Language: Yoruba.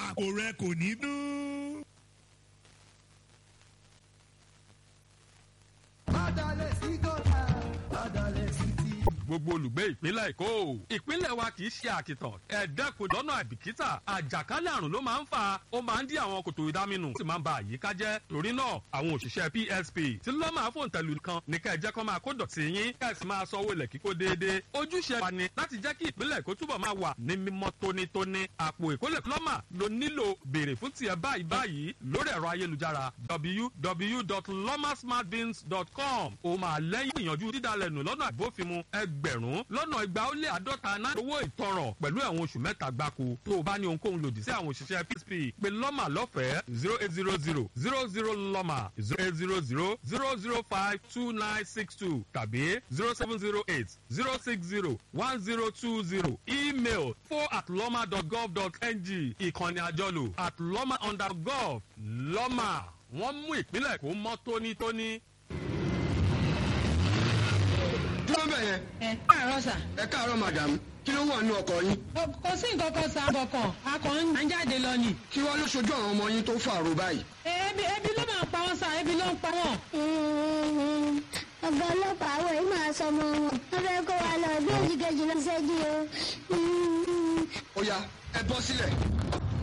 àpò rẹ kò ní dún. Adalẹ̀ sí gọ́tà, adalẹ̀ sí ti. gbogbo olùgbé ìpínlẹ̀ èkó ìpínlẹ̀ wa kì í ṣe àkìtàn ẹ̀ẹ́dẹ́kun lọ́nà àìbìkítà àjàkálẹ̀ àrùn ló máa ń fa ó máa ń dí àwọn kòtò ìdáminù sì máa ń ba àyíká jẹ́ torí náà àwọn òṣìṣẹ́ psp tí lọ́ máa fòun tẹ̀lú kan ní kẹ́ ẹ jẹ́ kó máa kó dọ̀tí yín kẹ́ ẹ sì máa sanwó ilẹ̀ kíkó déédéé ojúṣe wa ni láti jẹ́ kí ìpínlẹ̀ èkó túbọ̀ máa wà ní mímọ́ tónítóní àpò ìkólẹ̀ plọ́mà ló nílò béèrè fún tiẹ̀ báyìí báyìí lórí ẹ̀rọ ayélujára www.lomasmartbins.com ó máa lẹ́yìn ìyànjú dídalẹ̀ nù lọ́nà àbófinmu ẹgbẹ̀rún lọ́nà igba ó lé àádọ́ta náà owó ìtanràn pẹ̀lú ẹ̀wọ̀n oṣù mẹ́ta gbáko tó o bá ní ohunkóhun lòdì sí àwọn òṣìṣẹ́ psp pé lọ́mà lọ́fẹ̀ẹ́ zero eight zero zero zero zero lọ́mà zero eight zero zero zero zero five two nine six two tàbí zero seven zero eight zero six zero one zero two zero email four at lọ́mà dot gov dot ng ìkànnì àjọlò at lọ́mà under gov lọ́mà wọ́n mú ìpínlẹ̀ kó mọ́ tónítóní. dúró bẹ̀ yẹn ẹ káàárọ̀ sà. ẹ káàárọ̀ madam kí ló wà nínú ọkọ̀ yín kò sí nǹkan kan sà bọ̀kàn a kàn ń jáde lọ ni. kí wàá ló ṣojú àwọn ọmọ yín tó fàrò báyìí. ebi ebi ló máa pa wọn sà ebi ló ń pa wọn. ọ̀gá ọlọ́pàá àwọn yìí máa sọ ọmọ wọn wọ́n fẹ́ kó wa lọ bí òjì kejì lọ sẹ́jú o. ó yá ẹ bọ́ sílẹ̀